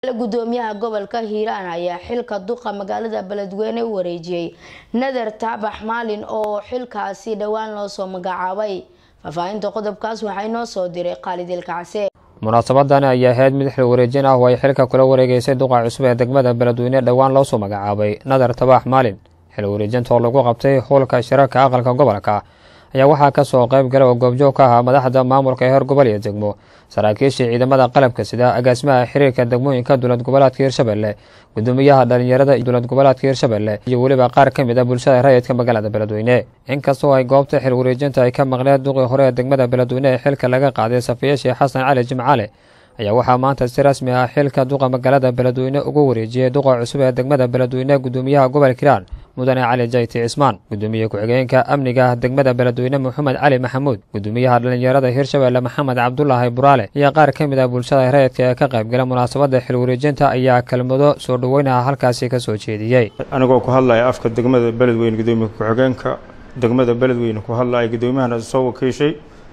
gudoomiyaha gobolka hiiraan ayaa xilka duqa magaalada beledweyne u wareejiyey nader taabax maalin oo xilkaasi dhowaan loo soo magacaabay faahfaahinta qodobkaas waxaa inoo soo diray khaalid ilkacse munaasabadani ayaa ahayd mid xil wareejin ah oo ay xilka kula wareegeysay duqa cusub ee degmada beledweyne dhowaan loo soo magacaabay nader tabax maalin xil wareejinta oo lagu qabtay howlka shirarka aqalka gobolka ayaa waxaa kasoo qayb gala oo goobjoog ka ahaa madaxda maamulka heer gobol iyo degmo saraakiishii ciidamada qalabka sida agaasimaha xiriirka degmooyinka dowlad goboleedka hirshabelle gudoomiyaha dhalinyarada dowlad goboleedka hirshabelle iyo weliba qaar ka mid a bulshada rayidka magaalada beledweyne inkastoo ay goobta xil wareejinta ay ka maqneed duqii hore ee degmada beledweyne ee xilka laga qaaday safiya sheekh xasan cali jimcaale ayaa waxaa maanta si rasmi ah xilka duqa magaalada beledweyne ugu wareejiyey duqa cusub ee degmada beledweyne gudoomiyaha gobolka hiiraan mudane cali jayti cismaan gudoomiye ku-xigeenka amniga degmada beledweyne moxamed cali maxamuud gudoomiyaha dhalinyarada hirshabelle maxamed cabdulaahi buraale iyo qaar ka mid ah bulshada rayidka ee ka qaybgala munaasabada xil wareejinta ayaa kelmado soo dhoweynaha halkaasi kasoo jeediyey anigoo ku hadlaya afka degmada beledweyne gudoomiye ku-xigeenka degmada beledweyne ku hadlaya gudoomiyahana soo wakiishay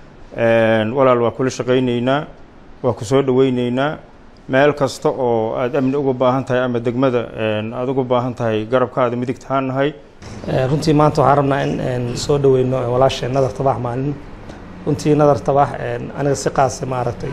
walaal waa kula shaqayneynaa waa ku soo dhoweyneynaa meel kasta oo aada amni uga baahan tahay ama degmada aada uga baahan tahay garabkaada midigtahaan nahay runtii maanta waxaan rabnaa in soo dhaweyno walaasha nadar tabax maalin runtii nadar tabax aniga si qaasa maaragtay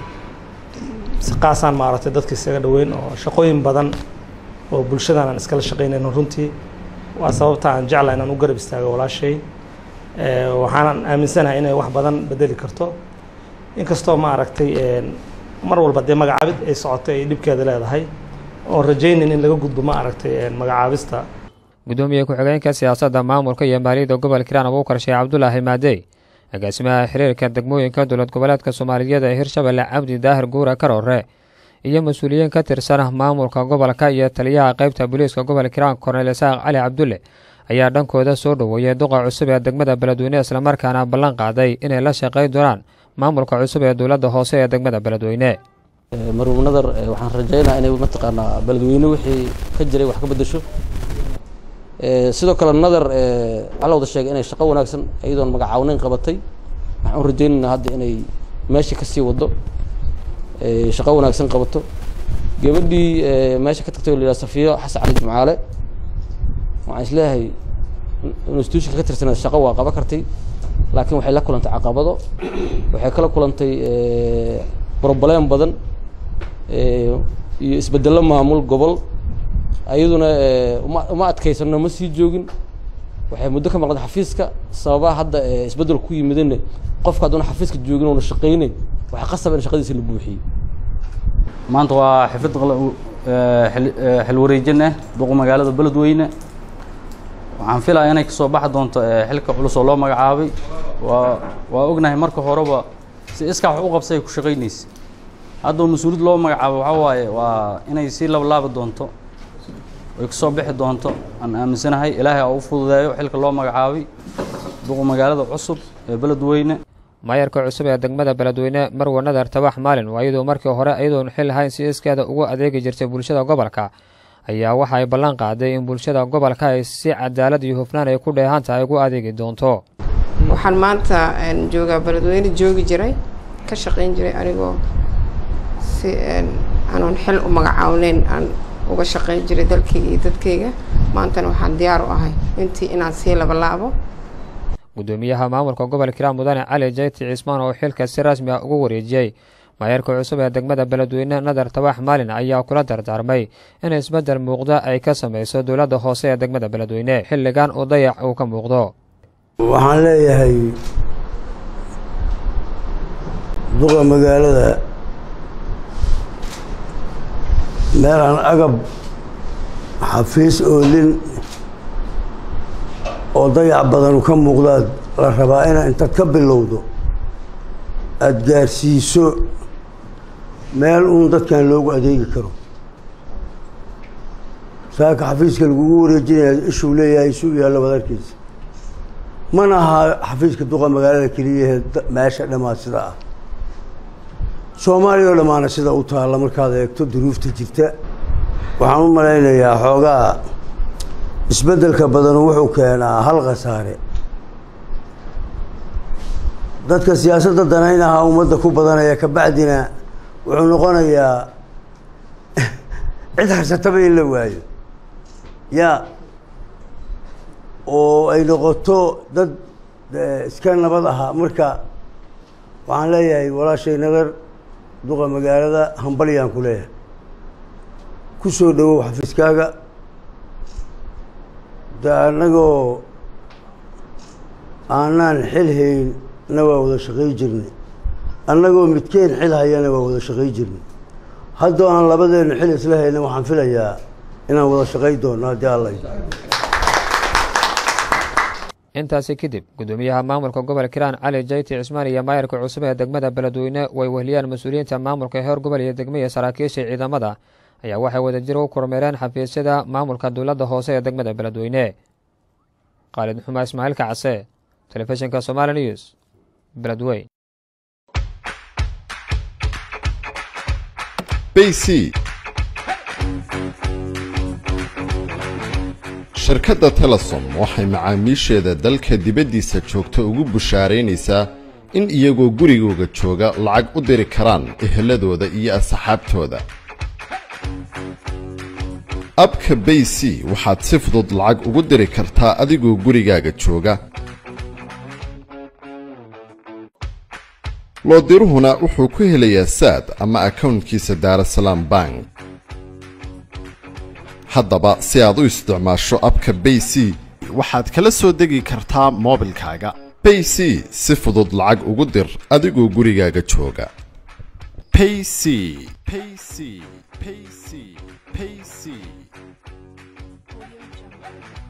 si qaasaan maaragtay dadka isaga dhaweyn oo shaqooyin badan oo bulshadan aan iskala shaqeynayno runtii waa sababta aan jecla inaan u garab istaago walaashay waxaanan aaminsanahay inay wax badan bedeli karto inkastoo maaragtay mar walba dee magacaabid ay socotay ay dhibkeeda leedahay oon rajaynayn in laga gudbo ma aragtay magacaabista gudoomiye ku-xigeenka siyaasadda maamulka iyo maaliyadda gobolka hiiraan abuukar sheekh cabdulaahi maadey agaasimaha xiriirka degmooyinka dowlad goboleedka soomaaliyeed ee hirshabelle cabdi daahir guura karoore iyo mas-uuliyiin ka tirsan maamulka gobolka iyo taliyaha qeybta booliiska gobolka hiiraan korneyl isaaq cali cabdulle ayaa dhankooda soo dhoweeyey duqa cusub ee degmada beledweyne islamarkaana ballan qaaday inay la shaqey doonaan maamulka cusub ee dowladda hoose ee degmada beledweyne marwub nadar waxaan rajaynaa inay mataqaanaa beledweyne wixii ka jiray wax ka bedesho sidoo kale nadar waxaa la wada sheegay inay shaqo wanaagsan iyadoon magacawneyn qabatay waxaan u rajaynaynaa hadda inay meesha ka sii wado shaqo wanaagsan qabato gabadhii meesha ka tagtay oo la yidhaha safiyo xasan cali jimcaale waxaan isleeyahay institutionka ka tirsaneed shaqo waa qaban kartay laakiin waxay la kulantay caqabado waxay kala kulantay broblem badan iyo isbedello maamul gobol ayaduna uma uma adkaysano ma sii joogin waxay muddo ka maqnayd xafiiska sababaha hadda isbeddel ku yimidana qofka hadduuna xafiiska joogin oona shaqaynayn waxaa qasaba in shaqadiisa la buuxiyey maanta waa xifid xil wareejin ah duqa magaalada beledweyne waxaan filaya inay kasoo baxi doonto xilka culus oo loo magacaabay waa waa ognahay marka horeba si iskaa wax u qabsay ay ku shaqaynaysa hadda mas-uuliyad loo magacaabo waxaa waaye waa inay sii lablaabi doonto ay kasoo bixi doonto aan aaminsanahay ilaahay oo u fududeeyo xilka loo magacaabay duqa magaalada cusub ee beledweyne maayarka cusub ee degmada beledweyne marwa nadar tabax maalin waa iyadoo markii hore iyadoon xil lahayn si iskeeda ugu adeegi jirtay bulshada gobolka ayaa waxa ay ballan qaaday in bulshada gobolka ay si cadaalad iyo hufnaan ay ku dheehan tahay ugu adeegi doonto waxaan maanta joogaa beledweyne joogi jiray ka shaqayn jiray anigoo si aanoon xil u magacaawneyn aan uga shaqayn jiray dalkayga iyo dadkayga maantana waxaan diyaar u ahay intii inaan sii labalaabo gudoomiyaha maamulka gobolka hiiraan mudane cali jayti cismaan oo xilka si rasmi ah ugu wareejiyey maayarka cusub ee degmada beledweyne nadar tabax maalin ayaa kula dardaarmay in isbeddel muuqda ay ka samayso dowladda hoose ee degmada beledweyne xilligan uu dayac uu ka muuqdo waxaan leeyahay duqa magaalada meelaan agab xafiis oolin oo dayac badanu ka muuqdaad la rabaa inaa intaad ka bilowdo aada gaarsiiso meel uun dadkan loogu adeegi karo saaka xafiiska lagugu wareejinaya ishuu leeyahay suu yaallo wadarkiisa mana aha xafiiska duqa magaalada keliyahe meesha dhammaad sida ah soomaaliya oo dhammaana sida u taalla markaad eegto duruufta jirta waxaan u malaynayaa xoogaa isbeddelka badanu wuxuu keenaa hal khasaare dadka siyaasadda danaynaha ummadda ku badanaya kabacdina wuxuu noqonayaa cid harsataba in la waayo yaa oo ay noqoto dad iska nabad ahaa marka waxaan leeyahay walaashay nadar duqa magaalada hambalyaan ku leeyahay ku soo dhawow xafiiskaaga de annagoo aanaan xil haynna waa wada shaqay jirnay annagoo midkeen xil hayana waa wada shaqay jirnay haddoo aan labadeennu xil isla hayna waxaan filayaa inaan wada shaqay doonno haddii alla intaasi kadib gudoomiyaha maamulka gobolka hiiraan cali jayti cismaan iyo maayarka cusub ee degmada beledweyne way wehliyaan mas-uuliyiinta maamulka heer gobol iyo degmo iyo saraakiisha ciidamada ayaa waxay wadajir u kormeereen xafiisyada maamulka dowladda hoose ee degmada beledweyne khaalid xumaa ismaaciil kacase telefishinka somaali news beledweyn bc shirkadda telesom waxay macaamiisheeda dalka dibaddiisa joogta ugu bushaaraynaysaa in iyagoo gurigooga jooga lacag u diri karaan eheladooda iyo asxaabtooda abka bay c waxaad si fudud lacag ugu diri kartaa adigoo gurigaaga jooga loodiruhuna wuxuu ku helayaa saad ama akownkiisa daarasalaam bank haddaba si aad u isticmaasho abka bay c waxaad kala soo degi kartaa moobilkaaga bay c si fudud lacag ugu dir adigoo gurigaaga jooga payc payc payc payc